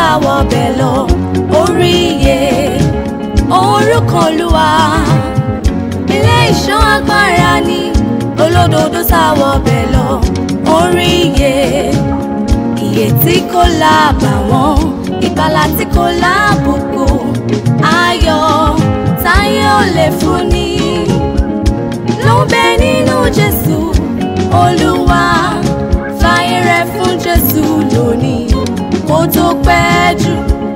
sáwọ bẹ̀ lọ orí iye orúkọ olúwa ilé ìṣọ́ agbára ni olódodo sáwọ bẹ̀ lọ orí iye iye tí kò lábàwọ́n ìgbàlà tí kò lábùkù ayọ̀ táyé ò lè fún ni ló ń bẹ nínú jésù olúwa fàyè rẹ fún jésù lónìí kó tó pẹ́ jù